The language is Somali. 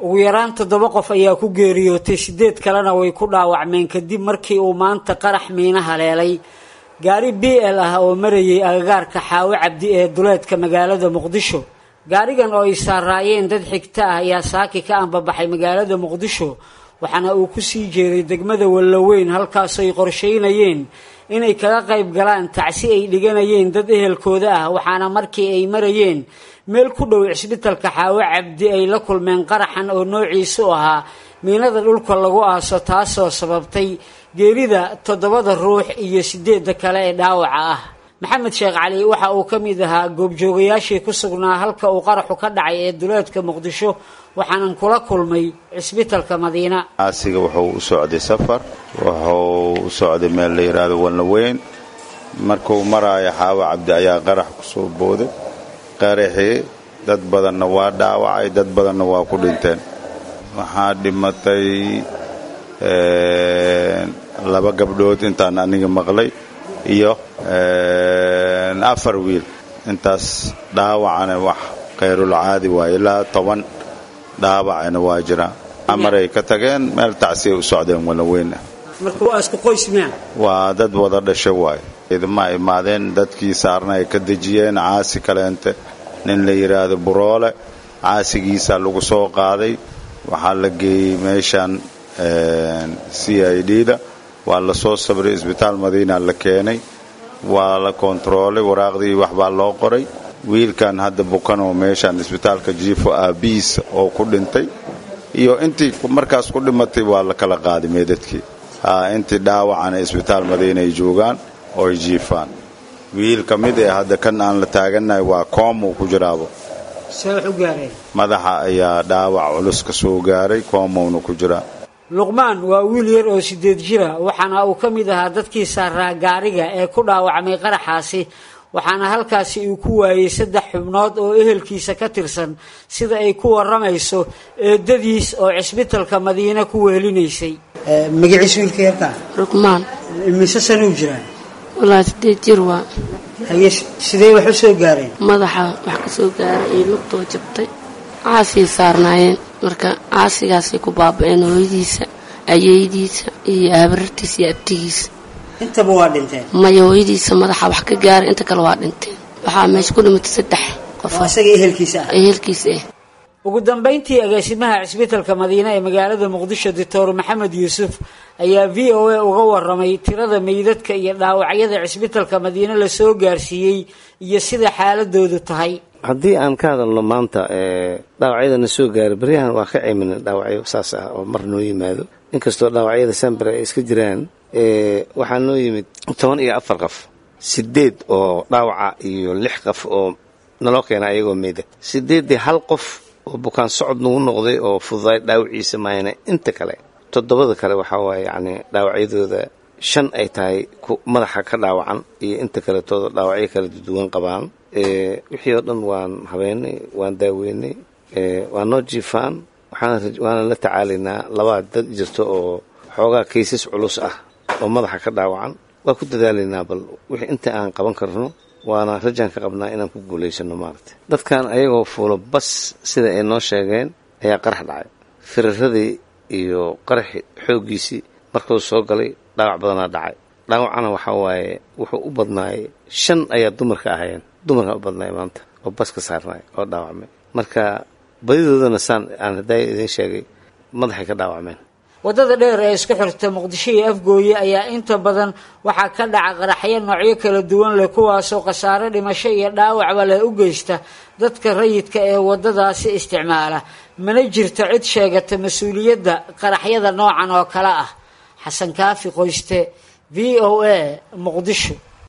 ugu yaraan toddoba qof ayaa ku geeriyootay sideed kalena way ku dhaawacmeen kadib markii uu maanta qarax miino haleelay gaari b l ah oo marayay agagaarka xaawo cabdi ee duleedka magaalada muqdisho gaarigan oo ay saaraayeen dad xigta ah ayaa saaki ka anbabaxay magaalada muqdisho waxaana uu ku sii jeeday degmada wallaweyn halkaasoo ay qorsheynayeen inay kaga qayb galaan tacsi ay dhiganayeen dad ehelkooda ah waxaana markii ay marayeen meel ku dhow cisbitalka xaawo cabdi ay la kulmeen qaraxan oo noociisu ahaa miinada dhulka lagu aaso taasoo sababtay geerida toddobada ruux iyo sideedda kale ee dhaawaca ah maxamed sheekh cali waxa uu ka mid ahaa goobjoogayaashii ku sugnaa halka uu qaraxu ka dhacay ee duleedka muqdisho waxaanan kula kulmay cisbitalka madiina caasiga wuxuu u socday safar wuxuu u socday meel la yidhaahdo walnaweyn markuu maraayo xaawo cabdi ayaa qarax ku soo booday qaraxii dad badanna waa dhaawacay dad badanna waa ku dhinteen waxaa dhimatay laba gabdhood intaan aniga maqlay iyo afar wiil intaas dhaawacana wax khayrulcaadi waaye ilaa toban dhaawacana waa jiraan amaray ka tageen meel tacsiyay u socdeen walaweyn waa dad wada dhasha waaye idma imaadeen dadkii saarna ay ka dejiyeen caasi kaleente nin la yidhaahdo buroole caasigiisa lagu soo qaaday waxaa la geeyey meeshan c i d da waa la soo sabray isbitaal madiina la keenay waa la kontaroolay waraaqdii waxbaa loo qoray wiilkan hadda bukanoo meeshan isbitaalka jiifo aabihiisa oo ku dhintay iyo intii markaas ku dhimatay waa la kala qaaday meedadkii intii dhaawacana isbitaal madiina ay joogaan oo ay jiifaan wiil ka mid ee hadda kan aan la taagannahay waa koomuu ku jiraabo madaxa ayaa dhaawac culus ka soo gaaray koomowna ku jiraa luqmaan waa wiil yar oo sideed jira waxaana uu ka mid ahaa dadkii saaraa gaariga ee ku dhaawacmay qaraxaasi waxaana halkaasi uu ku waayey saddex xubnood oo ehelkiisa ka tirsan sida ay ku waramayso eedadiis oo cisbitalka madiine ku wehelinaysay magaciis wiilka yarkaa rugmaan mise sanuu jiraa walaa sideed jir waa haye sidee wax u soo gaareen madaxa wax ka soo gaaray iyo lugtoo jabtay caasii saarnaayeen marka caasigaasay ku baaba-een hooyadiisa ayeydiisa iyo habarartiisa iyo abtigiisa intaba waa dhinteen maya hooyadiisa madaxa wax ka gaaray inta kale waa dhinteen waxaa meesha ku dhimatay saddex qof isaga ehelkiisa ah ehelkiisa ah ugu dambayntii agaasimaha cisbitalka madiine ee magaalada muqdisho doctor maxamed yuusuf ayaa v o a uga waramay tirada meydadka iyo dhaawacyada cisbitalka madiine lasoo gaarsiiyey iyo sida xaaladoodu tahay haddii aan ka hadalno maanta dhaawacyadana soo gaaray baryahan waa ka ceymin dhaawacyo saas ah oo mar noo yimaado inkastoo dhaawacyada sambare ay iska jiraan waxaa noo yimid toban iyo afar qof sideed oo dhaawaca iyo lix qof oo naloo keena ayagoo meyda sideeddii hal qof oo bukaan socod nagu noqday oo fududaay dhaawaciisa maayana inta kale toddobada kale waxaa waaye yacni dhaawacyadooda shan ay tahay madaxa ka dhaawacan iyo inta kaletooda dhaawacyo kala duwan qabaan wixii oo dhan waan habeynay waan daaweynay waa noo jiifaan waana la tacaalaynaa labaa dad jirto oo xoogaa kaysas culus ah oo madaxa ka dhaawacan waa ku dadaalaynaa bal wixii inta aan qaban karno waana rajaan ka qabnaa inaan ku guulaysano maaragtay dadkan ayagoo fuulo bas sida ay noo sheegeen ayaa qarax dhacay firaradii iyo qaraxi xooggiisii markuu soo galay dhaawac badanaa dhacay dhaawacana waxaa waaye wuxuu u badnaayay shan ayaa dumarka ahayeen dumarkaa u badnaay maanta oo bas ka saarnaay oo dhaawacmay marka badidoodana saan aan haddaaya idiin sheegay madaxay ka dhaawacmeen waddada dheer ee isku xirta muqdisho iyo afgooye ayaa inta badan waxaa ka dhaca qaraxyo noocyo kala duwan leh kuwaasoo khasaare dhimasho iyo dhaawacba leh u geysta dadka rayidka ee waddadaasi isticmaala mana jirto cid sheegata mas-uuliyadda qaraxyada noocan oo kale ah xasan kaafi qoyste v o a muqdisho